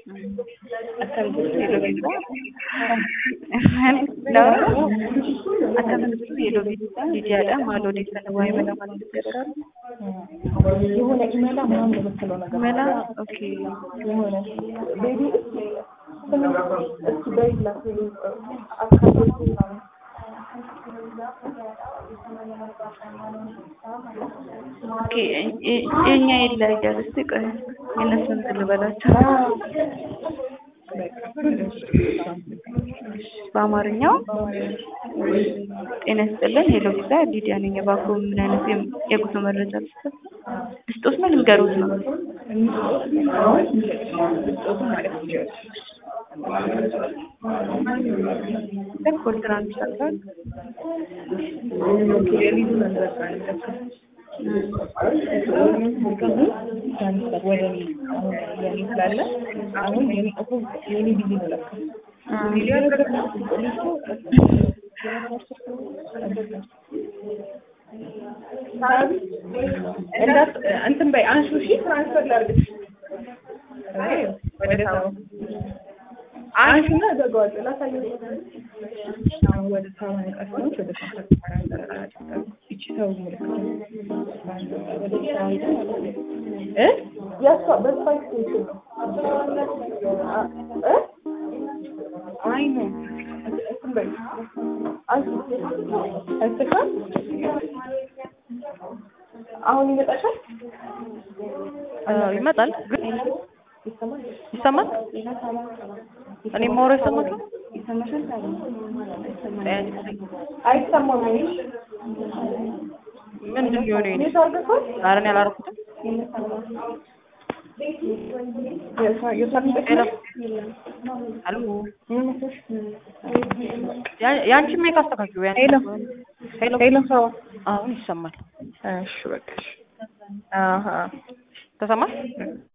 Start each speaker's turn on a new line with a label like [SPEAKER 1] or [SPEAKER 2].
[SPEAKER 1] Akkam jirtu yeroo bitaa Laura akkam jirtu yeroo bitaa Lidiyaadha maal odeeffannoo waa'ee mana maal jedhamu
[SPEAKER 2] የሆነ ኢሜላ ምናምን የምትለው ነገር
[SPEAKER 1] መላ ኦኬ
[SPEAKER 2] የሆነ ቤቢ እስኪ በይላት አካባቢ ምናምን
[SPEAKER 1] ኦኬ የኛ ይለያያል። እስቲ ቆይ የእነሱን እንትን ልበላቸው። በአማርኛው ጤና ይስጥልን ሄሎ ቪዛ ሊዲያ ነኝ። እባክዎ ምን አይነት የም- የጉዞ መረጃ ልስጥዎት? ልስጥዎት ነው ልንገሮት ነው? ኮል ትራንስፈር
[SPEAKER 2] ትራንስፈር ወደ እኔ አሁን የኔ ስላለ አሁን የኔ እኮ የኔ ቢዚ ነው ለካ እንዳት እንትን በይ አንሹ እሺ ትራንስፈር ላድርግሽ ወደ ሰው አንሹና እዘጋዋለሁ ላሳየው አሁን ወደ ሰው ቀስሞች ወደ ሰው ይቺ ሰው ምልክት ወደ ሰው ሄደ ማለት ነው እ ያሷ በሷ ኤክስቴንሽን ነው እ አይ ነው እንትን በይ አንሹ አይተሻል አሁን ይመጣሻል
[SPEAKER 3] ይመጣል ግን
[SPEAKER 2] ይሰማል
[SPEAKER 3] ይሰማል። እኔ ማውራ ይሰማል።
[SPEAKER 2] አይሰማም ወይ
[SPEAKER 3] ምንድን ነው የሆነ
[SPEAKER 2] ኔት አድርገሻል
[SPEAKER 3] ኧረ እኔ አላደረኩትም። ሄሎ ያ- ያንቺን ሜክ አስተካክዩ። ያን-
[SPEAKER 2] ሄሎ
[SPEAKER 3] ሄሎ
[SPEAKER 2] ሄሎ ሰው
[SPEAKER 3] አሁን ይሰማል።
[SPEAKER 2] እሺ በቃ እሺ አሀ
[SPEAKER 3] ተሰማ